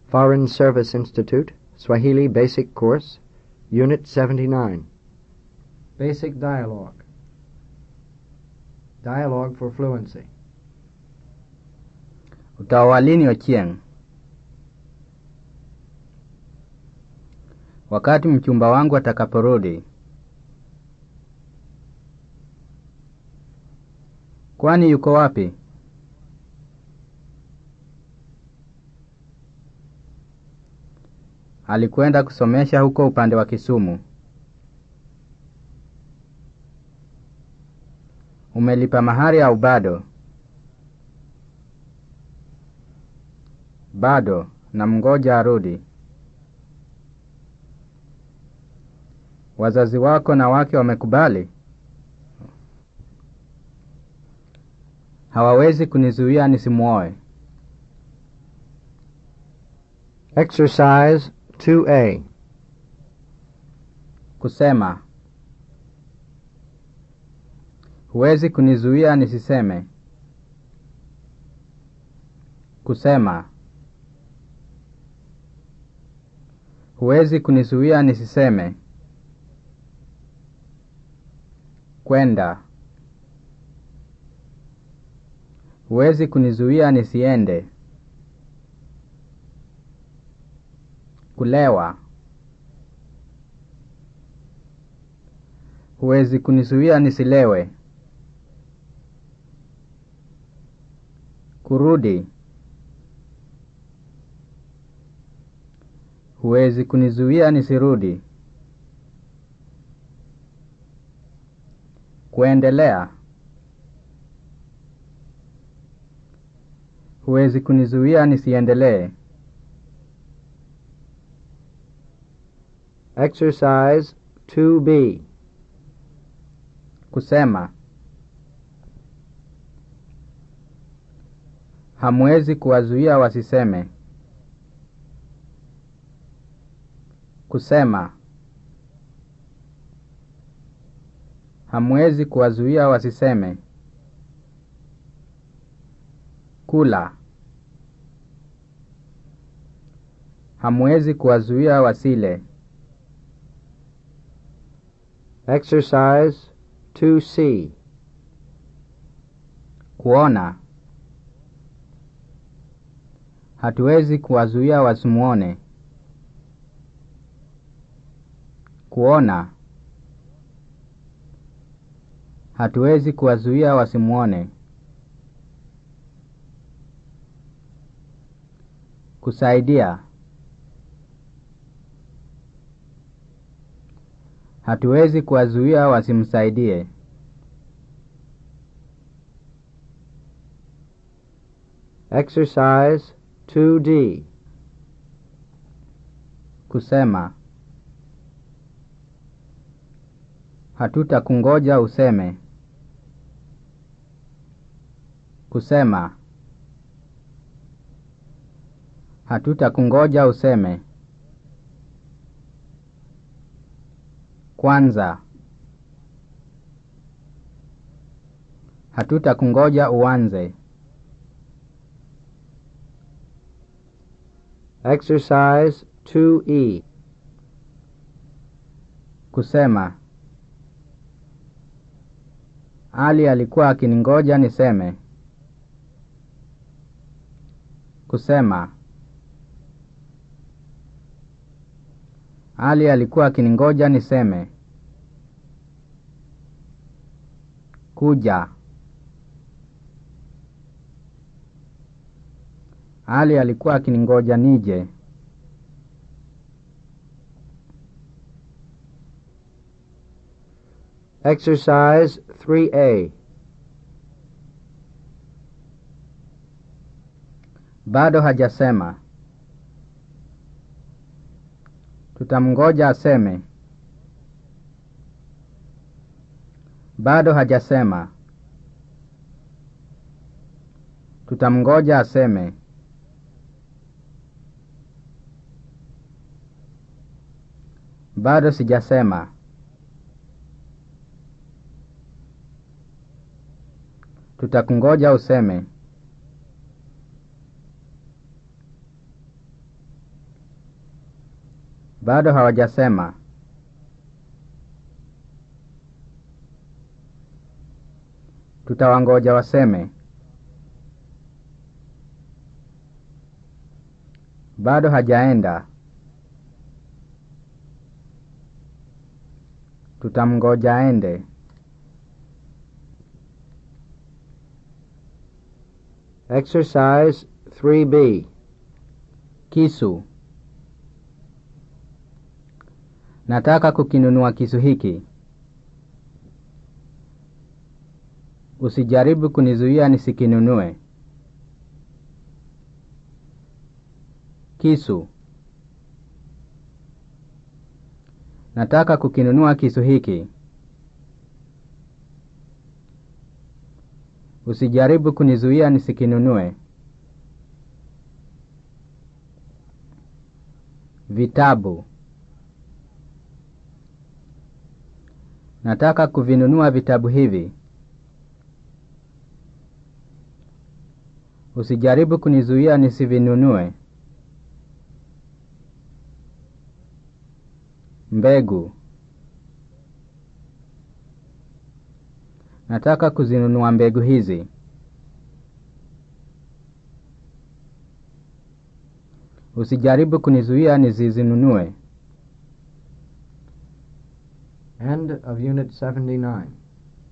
Foreign Service Institute, Swahili Basic Course, Unit 79. Basic Dialogue. Dialogue for Fluency. Utaoa lini Ochieng? Wakati mchumba wangu atakaporudi. Kwani yuko wapi? Alikwenda kusomesha huko upande wa Kisumu. Umelipa mahari au bado? Bado, na mngoja arudi. Wazazi wako na wake wamekubali? Hawawezi kunizuia nisimwoe. Exercise 2A. Kusema. Huwezi kunizuia nisiseme. Kusema. Huwezi kunizuia nisiseme. Kwenda. Huwezi kunizuia nisiende. Kulewa. Huwezi kunizuia nisilewe. Kurudi. Huwezi kunizuia nisirudi. Kuendelea. Huwezi kunizuia nisiendelee. Exercise 2B. Kusema. Hamwezi kuwazuia wasiseme. Kusema. Hamwezi kuwazuia wasiseme. Kula. Hamwezi kuwazuia wasile. Exercise 2C. Kuona. Hatuwezi kuwazuia wasimuone. Kuona. Hatuwezi kuwazuia wasimuone. Kusaidia. Hatuwezi kuwazuia wasimsaidie. Exercise 2D. Kusema. Hatutakungoja useme. Kusema. Hatutakungoja useme. Kwanza. Hatutakungoja uanze. Exercise 2E. Kusema. Ali alikuwa akiningoja niseme. Kusema. Ali alikuwa akiningoja niseme. Kuja. Ali alikuwa akiningoja nije. Exercise 3A. Bado hajasema. Tutamngoja aseme. Bado hajasema. Tutamngoja aseme. Bado sijasema. Tutakungoja useme. Bado hawajasema. Tutawangoja waseme. Bado hajaenda. Tutamngoja aende. Exercise 3B. Kisu. Nataka kukinunua kisu hiki. Usijaribu kunizuia nisikinunue. Kisu. Nataka kukinunua kisu hiki. Usijaribu kunizuia nisikinunue. Vitabu. Nataka kuvinunua vitabu hivi. Usijaribu kunizuia nisivinunue. Mbegu. Nataka kuzinunua mbegu hizi. Usijaribu kunizuia nisizinunue. End of Unit 79.